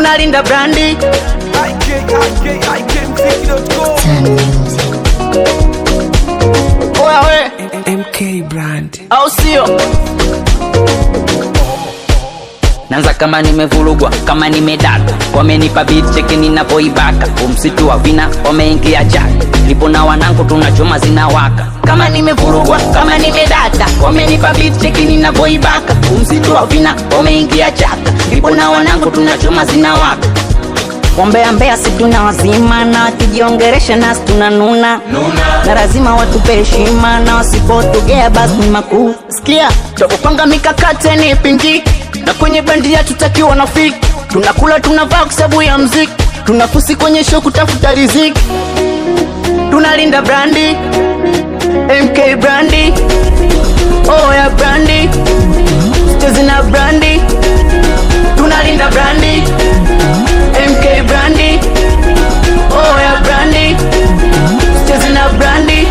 tunalinda brandi oya we MK Brand. au sio Nanza kama nimevurugwa kama nimedata wamenipa beat cheki ninapoibaka umsitu wa vina wameingia jaka nipo na wanangu tunachoma zinawaka kama nimevurugwa kama nimedata wamenipa beat cheki ninapoibaka umsitu wa vina wameingia jaka nipo na wanangu tunachoma zinawaka Wambea mbea si tuna wazima na wakijiongeresha nasi tunanuna na lazima watupe heshima na wasipotugea basi ni makuu sikia takupanga mikakati ni pingi na kwenye bendi ya tutakiwa na fiki tunakula tunavaa kwa sababu ya mziki tunafusi kwenye show kutafuta riziki tunalinda brandi mk brandi oh ya brandi chezi na brandi tunalinda brandi mk brandi oh ya brandi chezi na brandi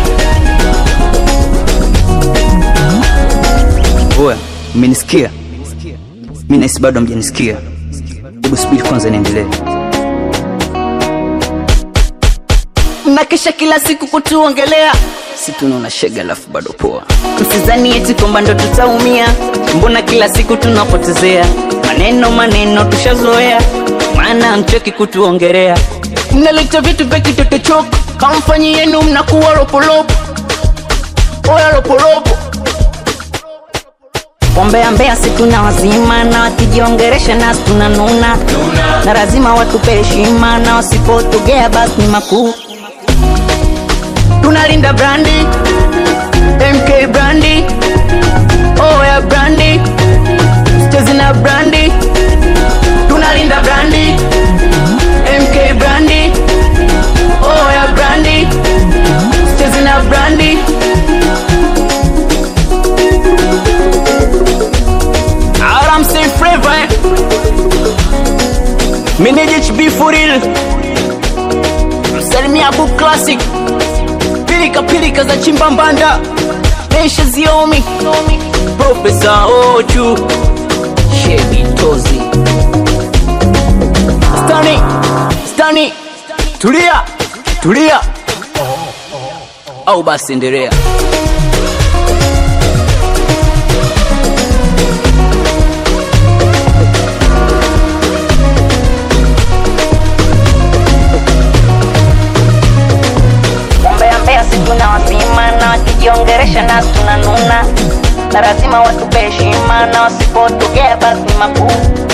Oya, mmenisikia? Mi nahisi bado hamjanisikia. Hebu subiri kwanza niendelee. mnakesha kila siku kutuongelea Si tunaona shega alafu bado poa. msizani eti kwamba ndo tutaumia mbona kila siku tunapotezea maneno maneno tushazoea maana mchoki kutuongelea mnaleta vitu vya kitotochoko kamfanyi yenu mnakuwa ropolopo oya ropolopo Wambea mbea si tuna wazima na wakijiongeresha nasi tunanuna na lazima watupe heshima na wasipotugea basi ni makuu tunalinda brandi mk brandi oh ya brandi chezi na brandi tunalinda brandi mk brandi oh ya brandi chezi na brandi Aram say flavor eh? Manage HB for real Msalimia Book Classic Pilika pilika za chimbambanda Mesha ziomi Profesa Ochu Shebi Tozi Stani Stani Tulia Tulia Au basi endelea Mbea mbea si tuna wazima na wakijiongeresha nasi tunanuna na lazima watupe heshima na wasipotugea basi ni makuu